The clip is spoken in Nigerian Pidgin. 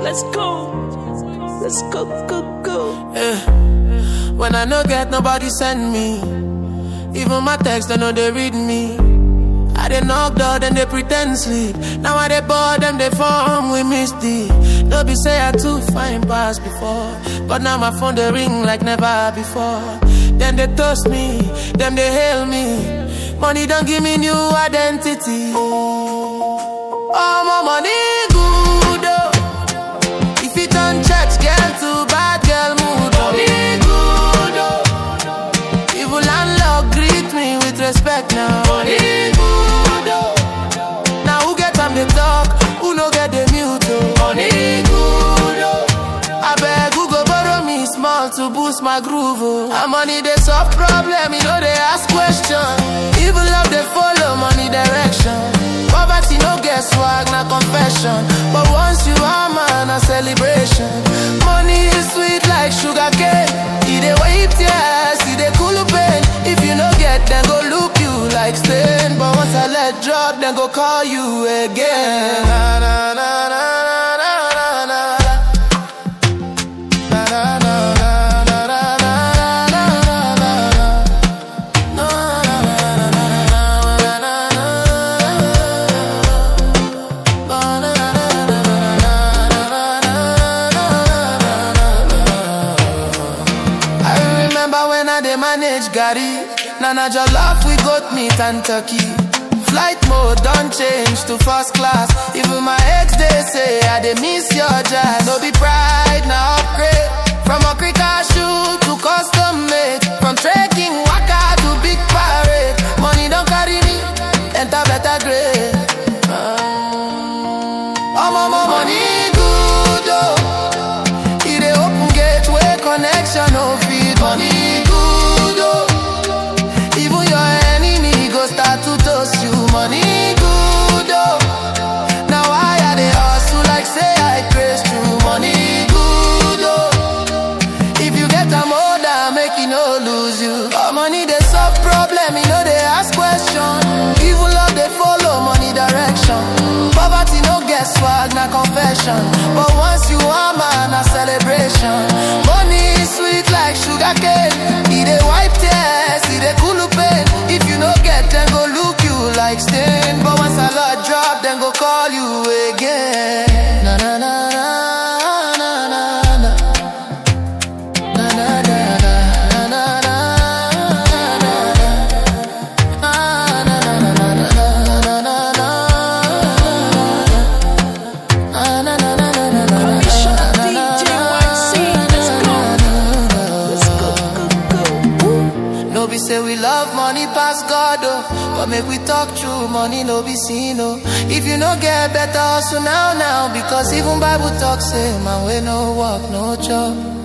Let's go. Let's go, go, go. Yeah. When I no get nobody send me. Even my text, they know they read me. I dey knock door, then they pretend sleep. Now I dey bored, them they form with misty. No be say I too fine past before, but now my phone they ring like never before. Then they toast me, them they hail me. Money don't give me new identity. Oh, my money good oh. If you turn church girl to bad girl mood, money good oh. Evil landlord greet me with respect now. Money good oh. Now who get time they talk, who no get the mute oh. Money good oh. I beg who go borrow me small to boost my groove oh. And money they solve problem, you know they ask question. Evil love they follow money direction. Poverty no get swag, na confession. But once you are man, a celebration. Money is sweet like sugar cane. It dey wipe tears, it dey cool pain. If you no get, then go look you like stain. But once I let drop, then go call you again. Na, na, na, na, na, na, na, na. Na, na, na, na, na, na, na, na, na, na, na. I remember when I dey manage Gary. Nana Jollof, we got meat and turkey. Flight mode don't change to first class. Even my ex they say I dey miss your jazz. No be pride, now upgrade. From a cricket shoe to custom made. From trekking waka to big parade. Money don't carry me, enter better grade. Um, oh, mama, money good oh. It dey open gateway connection, no feed money good oh. Even your enemy go start to toast you, money good oh. Now I I dey hustle like say I praise you, money good oh. If you get a order, make you no lose you. But money they solve problem, you know they ask question. Evil love they follow money direction. Poverty no get swag, na confession. But once you are man, a celebration. Money is sweet like sugar cane. It dey wipe tears, it dey cool pain. If you no get, then go look you like stain. But once a lot drop, then go call you again. Na na na na na na na. Na na na na na na na na na na na na na na na na DJ YC, let's go. Let's go, go, go. No be say we love money pass God oh, but make we talk true, money no be seen oh. If you no get better, also now now, because even Bible talk say man we no work no job.